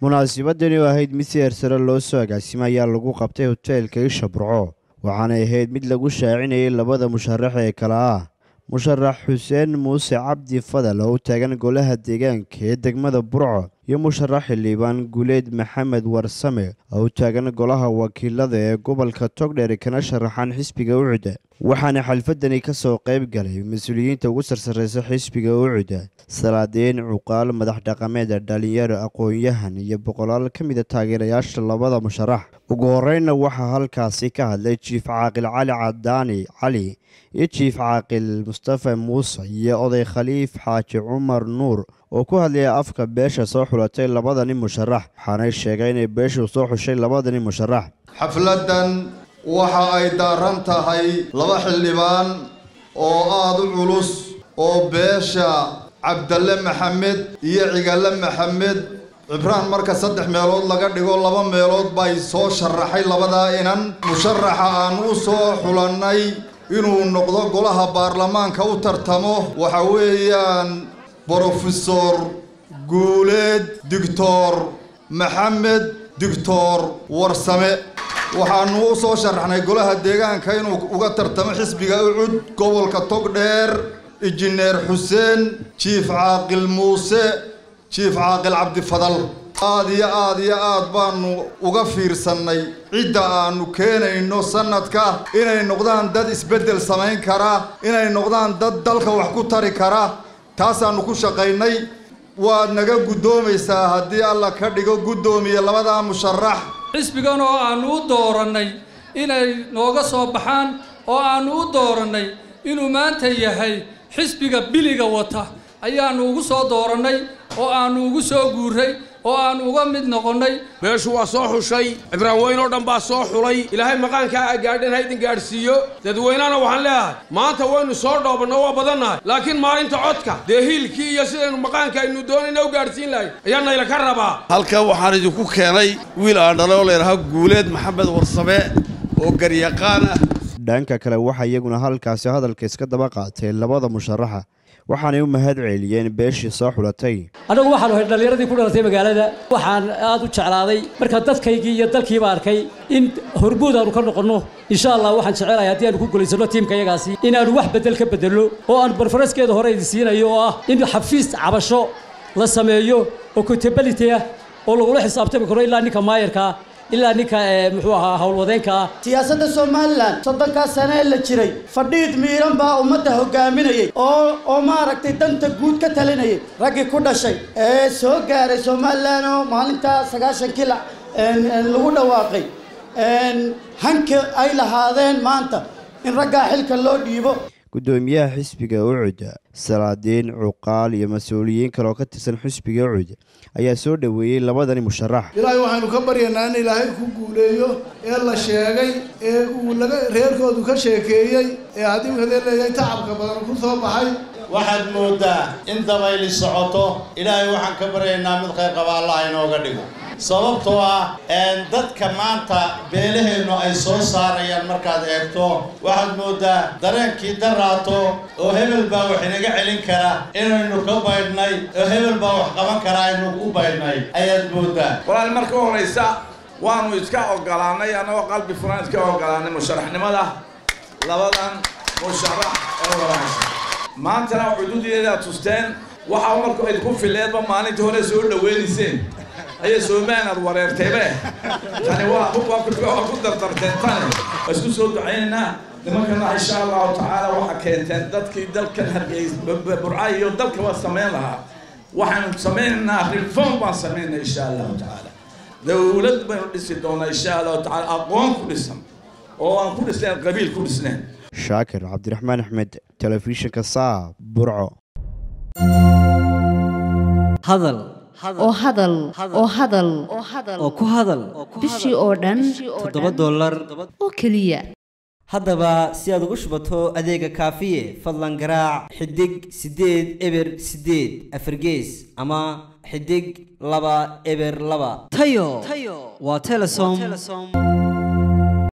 munaasabadani oo ahayd mid si heersare loo soo agaasimay ayaa lagu qabtay hoteelka isha burco waxaanay ahayd mid lagu shaacinayay labada musharax ee kale ah musharax xuseen muuse cabdi fadal oo u taagan golaha deegaanka ee degmada burco iyo musharax xildhibaan guleed maxamed warsame oo u taagan golaha wakiilada ee gobolka togdheer kana sharaxan xisbiga ucuda waxaana xalfadani ka soo qayb galay mas-uuliyiinta ugu sarsareysa xisbiga ucuda salaadiin cuqaal madax dhaqameed dhalinyaro aqoon-yahan iyo boqolaal ka mida taageerayaasha labada musharax ugu horeyna waxaa halkaasi ka hadlay jiif caaqil cali cadaani cali iyo jiif caaqil mustafa muuse iyo oday khaliif xaaji cumar nuur oo ku hadlaya afka beesha soo xulatay labadani musharax waxaanay sheegay inay beeshu soo xushay labadani musharax xafladdan waxa ay daaran tahay laba xildhibaan oo aada u culus oo beesha cabdalle maxamed iyo cigalle maxamed cibraan marka saddex meelood laga dhigo laba meelood bay soo sharaxay labadaa inan musharaxa aan u soo xulannay inuu noqdo golaha baarlamaanka u tartamo waxa weeyaan brofesor guuleed doctor maxamed doctor warsame waxaanu u soo sharaxnay golaha deegaanka inuu uga tartamo xisbiga ucud gobolka togdheer injineer xuseen jiif caaqil muuse jiif caaqil cabdifadal aada iyo aada iyo aad baanu uga fiirsannay cidda aanu keenayno sanadka inay noqdaan dad isbeddel samayn kara inay noqdaan dad dalka wax ku tari kara taasaanu ku shaqaynay waad naga guddoomaysaa haddii alla ka dhigo guddoomiye labadaa musharax xisbigan oo aannu u doorannay inay nooga soo baxaan oo aannu u doorannay inuu maanta yahay xisbiga biliga wata ayaannu ugu soo doorannay oo aannu ugu soo guuray oo aan uga mid noqonnay beeshu waa soo xushay cibraan weyn oo dhan baa soo xulay ilaahay maqaankaa a gaadhin ha idin gaadhsiiyo dadweynana waxaan leeyahay maanta waynu soo dhoobanno waa badannahay laakiin maalinta codka dee hiilkii iyo sidaynu maqaanka aynu doonayna u gaadhsiin lahay ayaa nayla ka rabaa halkan waxaan idinku keenay wiil aan dhalay oo layidhahaa guuleed maxamed warsame oo garyaqaan ah dhanka kale waxaa iyaguna halkaasi hadalka iska daba qaatay labada musharaxa waxaanay u mahad celiyeen beeshii soo xulatay annagu waxaanu ahay dhallinyaradii ku dhalatay magaalada waxaan aad u jeclaaday marka dadkaygii iyo dalkiiba arkay in hormuud aanu ka noqonno insha allah waxaan jecelahay haddii aanu ku gulaysanno tiimka yagaasi inaanu wax beddel ka beddelno oo aan barfaraskeeda hore idin siinayo oo ah in xafiis cabasho la sameeyo oo contability ah oo lagula xisaabtami karo ilaa ninka maayarkaa ilaa ninka muxuu ahaa howlwadeenka ah siyaasadda somalilan soddonkaa sane ee la jiray fadhiid miiran baa ummadda hogaaminayay oo oo maaragtay danta guud ka talinayay raggii ku dhashay ee soo gaaray somalilan oo maalintaa sagaashankii lagu dhawaaqay hanka ay lahaadeen maanta in raggaa xilka loo dhiibo guddoomiyaha xisbiga ucuda salaadiin cuqaal iyo mas-uuliyiin kale oo ka tirsan xisbiga ucud ayaa soo dhoweeyey labadani musharax ilaahay waxaynu ka baryaynaa in ilaahay ku guuleeyo ee la sheegay ee uu laga reerkoodu ka sheekeeyey ee haddii kadee leeyahay tacabka badan ku soo baxay waxaad moodaa in dabayli socoto ilaahay waxaan ka baryaynaa mid khayr qaba allah inooga dhigo sababtoo ah dadka maanta beelaheennu ay soo saarayaan markaad eegto waxaad moodaa dareenkii daraato oo hebel baa wax inaga celin kara inaynu ka baydhnay oo hebel baa wax qaban kara aynu u baydhnay ayaad moodaa walaal marka horaysa waanu iska ogolaanay annagoo qalbi furan iska ogolaanay musharaxnimada labadan musharax ee walaasha maantana cududeedaa tusteen waxaa marku idinku fileedba maalintii hore soo dhaweynayseen ayay soomaanaad wareertaybe tani waa waa ku dardarteen tani waa isku soo ducaynaynaa nimankana insha allahu tacaala waxaa keenteen dadkii dalkan hargeys burca iyo dalka waa samayn lahaa waxaanu samaynaynaa reform baan samaynaa insha allahu tacaala dawlad baynu dhisi doonaa insha allahu tacaala aqoon ku dhisan oo aan ku dhisnayn qabiil ku dhisnayn shaakir cabdiraxmaan axmed telefishinka saab burco hadal oo hadal oo hadal oo ku hadal bishii oo dhan toddoba dollar oo keliya haddaba si aad ugu shubato adeega kaafiye fadlan garaac xidig siddeed eber siddeed afargees ama xidig laba eber laba tayo waa telesom